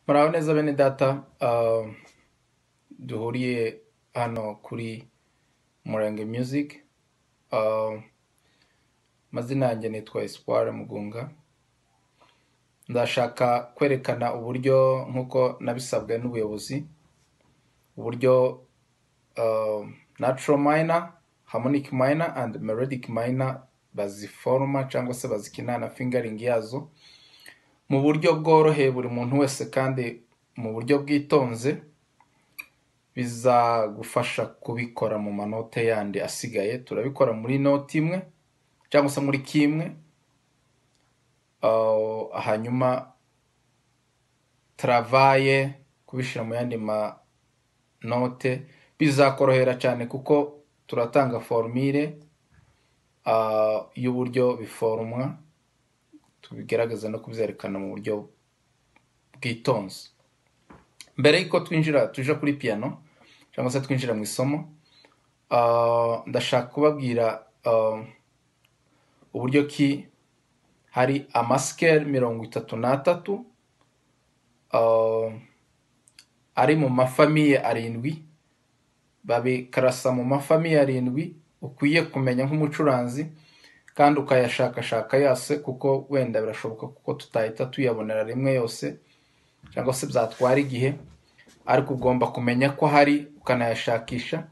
Muraho neza bene data, ah, duhuriye hano kuri Murenge Music, ah, amazina yanjye nitwa Espoir Mugunga, ndashaka kwerekana uburyo nk'uko nabisabwe n'ubuyobozi, uburyo ah, natural minor, harmonic minor and melodic minor baziforoma cyangwa se bazikina na fingering yazo, mu buryo bworoheye buri muntu wese kandi mu buryo bwitonze bizagufasha kubikora mu manote yandi asigaye turabikora muri noti imwe cyangwa se muri kimwe uh, hanyuma travaye kubishyira mu yandi manote bizakorohera cyane kuko turatanga formire uh, y'uburyo biforomwa tubigaragaza no kubyerekana mu buryo bwitonze mbere y'uko twinjira tuje kuri piano cyangwa se twinjira mu isomo ah, ndashaka kubabwira ah, uburyo ki hari amasikeli mirongo itatu n'atatu ah, ari mu mafamiye arindwi babikarasa mu mafamiye arindwi ukwiye kumenya nk'umucuranzi kandi ukayashakashaka yose kuko wenda birashoboka kuko tutahita tuyabonera rimwe yose cyangwa se byatwara igihe ariko ugomba kumenya ko hari ukanayashakisha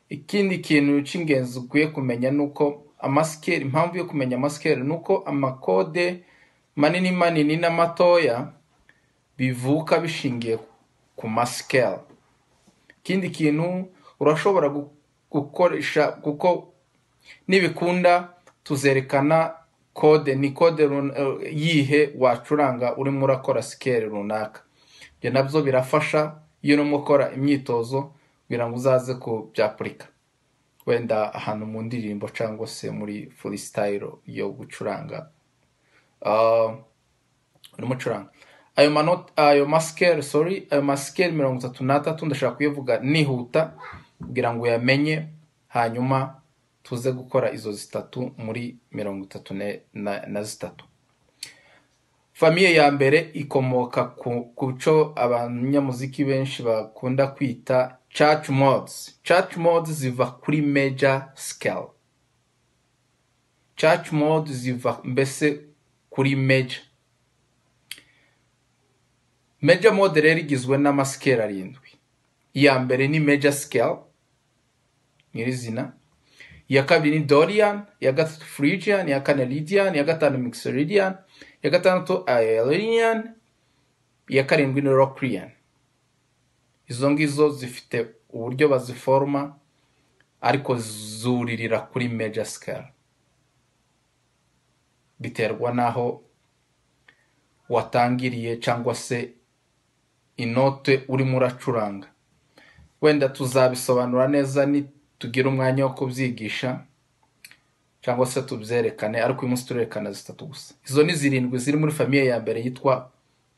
ikindi kintu cy'ingenzi ukwiye kumenya ni uko amasikeli impamvu yo kumenya amasikeli ni uko amakode manini manini n'amatoya bivuka bishingiye ku masikeli ikindi kintu urashobora gu- gukoresha kuko nibikunda tuzerekana kode ni kode run- eh, yihe wacuranga urimo urakora sikeli runaka ibyo nabyo birafasha iyo urimo ukora imyitozo kugira ngo uzaze kubyapurika wenda ahantu mu ndirimbo cyangwa se muri freestyle yo gucuranga Ah, urimo ucuranga ayo manota ayo masikeli sorry ayo masikeli mirongo itatu n'atatu ndashaka kuyavuga nihuta kugira ngo uyamenye hanyuma tuze gukora izo zitatu muri mirongo itatu ne- na, na zitatu famiye ya mbere ikomoka ku kuco abanyamuziki benshi bakunda kwita church modes church modes ziva kuri major scale church modes ziva mbese kuri major Major mode rero igizwe n'amasikeli arindwi. Iya mbere ni major scale, nyirizina. Iya kabiri ni Dorian, iya gatatu Phrygian, iya kane Lydian, iya gatanu Mixolydian, iya gatandatu Aeolian, iya karindwi ni Locrian. Izo ngizo zifite uburyo baziforoma ariko zuririra kuri major scale. Biterwa n'aho watangiriye cyangwa se inote urimo uracuranga. wenda tuzabisobanura neza nitugira umwanya wo kubyigisha cyangwa se tubyerekane ariko uyu munsi turerekana zitatu gusa izo ni zirindwi ziri muri famiye ya mbere yitwa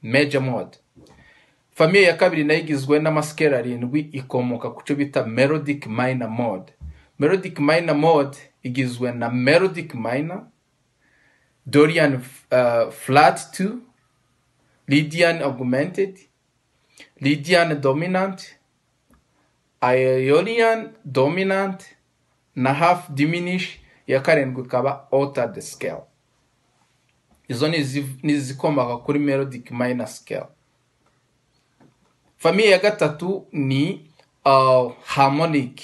major mode famiye ya kabiri nayo igizwe n'amasikeli arindwi ikomoka ku cyo bita melodic minor mode melodic minor mode igizwe na melodic minor dorian uh, flat 2 lydian augmented lydian dominant Ionian dominant na half diminish iya karindwi ikaba altered scale izo ni izi- ni izikomoka kuri melodic minor scale famiye ya gatatu ni uh, harmonic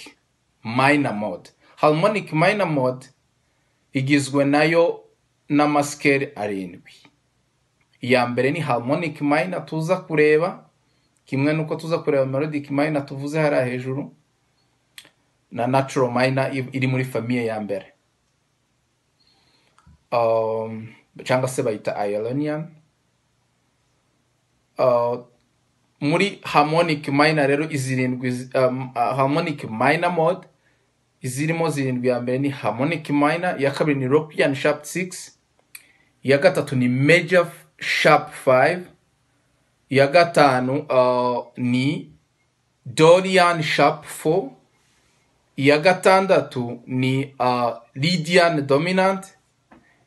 minor mode harmonic minor mode igizwe nayo n'amasikeli arindwi iya mbere ni harmonic minor tuza kureba kimwe n'uko tuza kureba melodic minor tuvuze hariya hejuru na natural minor i- iri muri famiye ya mbere um, cyangwa se bayita Ionian. Uh, muri harmonic minor rero izirindwi zi- um, uh, harmonic minor mode izirimo zirindwi ya mbere ni harmonic minor iya kabiri ni Locrian sharp 6 iya gatatu ni major sharp 5 iya gatanu uh, ni Dorian sharp 4 iya gatandatu ni uh, Lydian dominant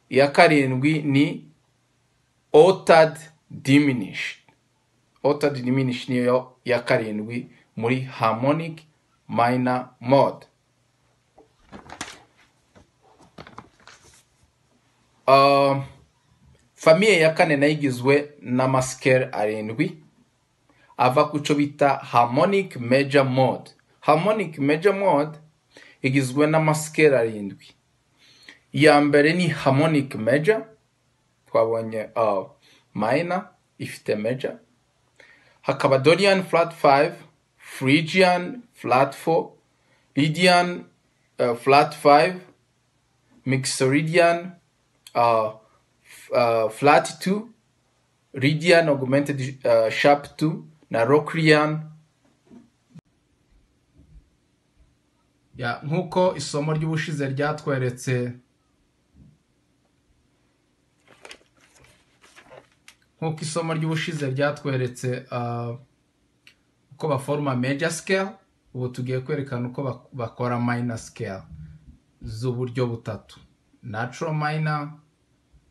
iya karindwi ni altered diminished otad diminish niyo ya karindwi muri harmonic minor mode Ah, famiye ya kane nayo igizwe n'amasikeli arindwi ava ku cyo bita harmonic major mode harmonic major mode igizwe n'amasikeli arindwi iya mbere ni harmonic major twabonye uh, minor ifite major hakaba dorian flat 5 phrygian flat 4 lydian uh, flat 5 mixoridian uh, f- uh, flat 2 Lydian augmented uh, sharp 2 na Locrian. Ya, nk'uko isomo ry'ubushize ryatweretse nk'uko isomo ry'ubushize ryatweretse uh, uko baforoma major scale ubu tugiye kwerekana uko bak- bakora minor scale z'uburyo butatu natural minor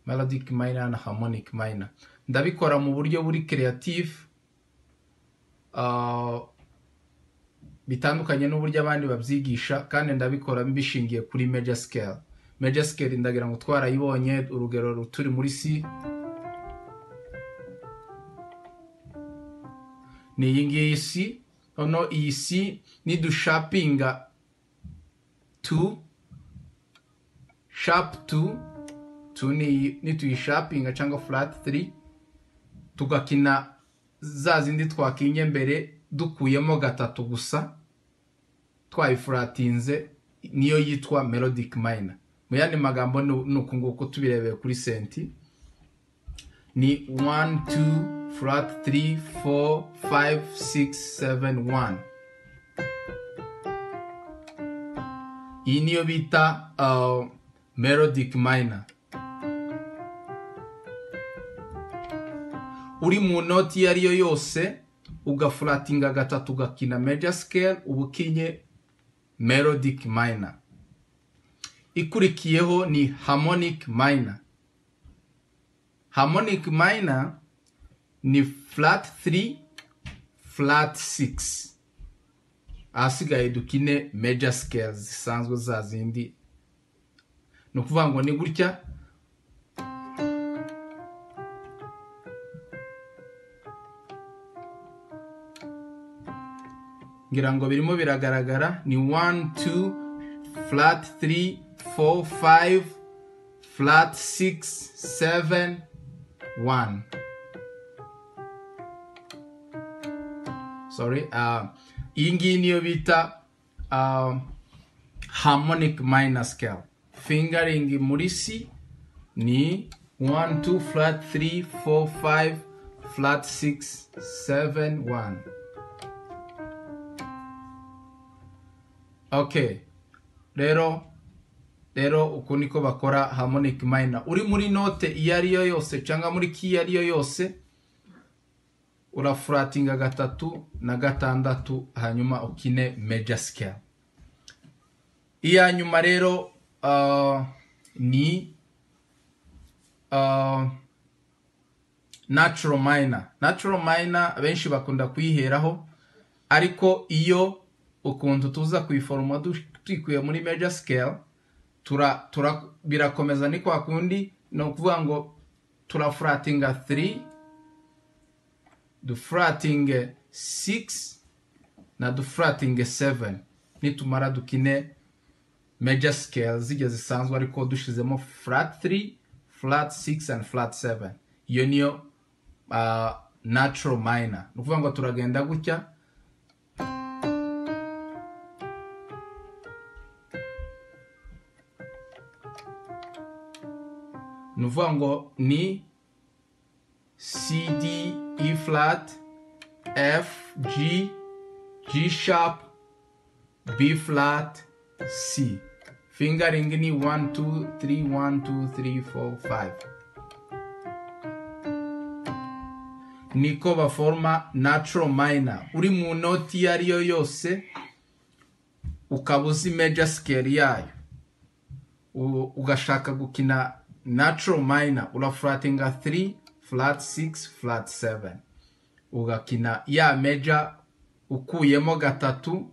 melodic minor na harmonic minor ndabikora mu buryo buri creative uh, bitandukanye n'uburyo abandi babyigisha kandi ndabikora mbishingiye kuri major scale major scale ndagira ngo twarayibonye urugero turi muri C ni iyi ngiyi C noneho iyi C nidushapinga 2 sharp 2 tu ni iyi nituyishapinga cyangwa flat 3 tugakina za zindi twakinye mbere dukuyemo gatatu gusa twayifuratinze niyo yitwa melodic minor mu yandi magambo ni ni uku nguku tubirebeye kuri senti ni 1 2 flat 3 4 5 6 7 1 iyi niyo bita uh, melodic minor uri mu noti iyo ari yo yose ugafuratinga gatatu ugakina major scale uba ukinye melodic minor ikurikiyeho ni harmonic minor harmonic minor ni flat 3 flat 6 ahasigaye dukine major scale zisanzwe za zindi ni ukuvuga ngo ni gutya ngira ngo birimo biragaragara ni 1 2 flat 3 4 5 flat 6 7 1 sorry uh, iyi ngiyi niyo bita uh, harmonic minor scale fingering muri C ni 1 2 flat 3 4 5 flat 6 7 1 okay rero rero uku niko bakora harmonic minor uri muri note iyo ari yo yose cyangwa muri key iyo ari yo yose urafuratinga gatatu na gatandatu hanyuma ukine major scale iya nyuma rero uh, ni uh, natural minor natural minor abenshi bakunda kuyiheraho ariko iyo ukuntu tuza kuyiforoma du- tuyikuye muri major scale tura, tura, birakomeza ni kwa kundi ni ukuvuga ngo turafuratinga 3 dufuratinge 6 na dufuratinge 7 nitumara dukine major scale zijya zisanzwe ariko dushizemo flat 3 flat 6 and flat 7 iyo niyo uh, natural minor ni ukuvuga ngo turagenda gutya ni ukuvuga ngo ni C D E flat F G G sharp B flat C fingering ni 1 2 3 1 2 3 4 5 niko baforma natural minor uri mu noti iyo ari yo yose ukaba uzi major scale yayo u- ugashaka gukina natural minor urafuratinga 3 flat 6 flat 7 ugakina ya meja ukuyemo gatatu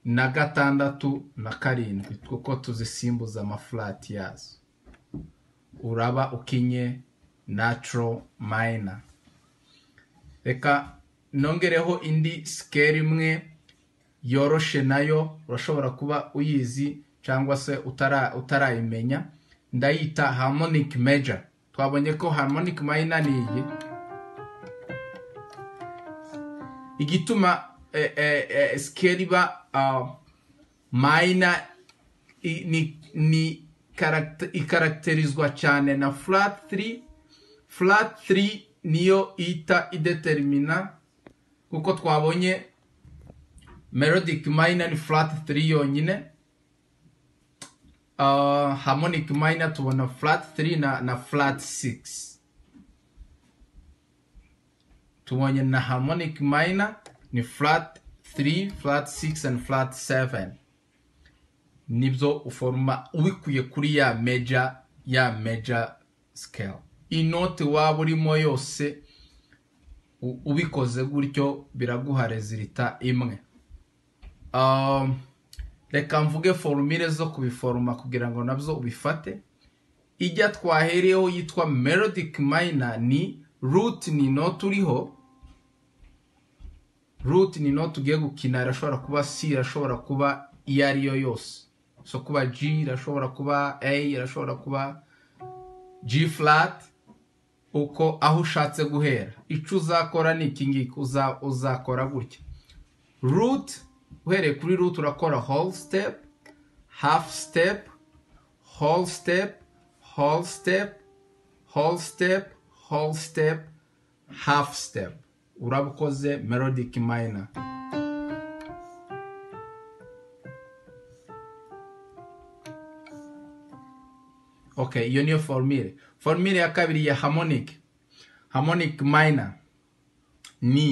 na gatandatu na karindwi kuko tuzisimbuza amafurati yazo uraba ukinye naturo mayina reka nongereho indi sikeli imwe yoroshe nayo urashobora kuba uyizi cyangwa se utara- utarayimenya ndayita harmonic meja twabonye ko harmonic mayina ni iyi igituma eh, eh, eh, sikeli iba ah, mayina i- ni ni karagite- ikaragiterizwa cyane na flat 3 flat 3 niyo ita idetermina kuko twabonye melodic minor ni flat 3 yonyine Ah, harmonic minor tubona flat 3 na, na flat 6 tubonye na harmonic minor ni flat 3 flat 6 and flat 7 nibyo uforoma ubikuye kuri ya meja ya meja scale inoti waba urimo yose u- ubikoze gutyo biraguha rezilita imwe Um, reka mvuge forumire zo kubiforoma kugira ngo nabyo ubifate ijya twahereyeho yitwa melodic minor ni root ni note uriho root ni note ugiye gukina irashobora kuba c irashobora kuba iyo ari yo yose so kuba g irashobora kuba a irashobora kuba g flat uko aho ushatse guhera icyo uzakora ni iki ngiki uza- uzakora gutya root uhereye kuri root urakora whole step half step whole step whole step whole step whole step half step uraba ukoze melodic minor okay iyo niyo formule formule ya kabiri ya harmonic harmonic minor ni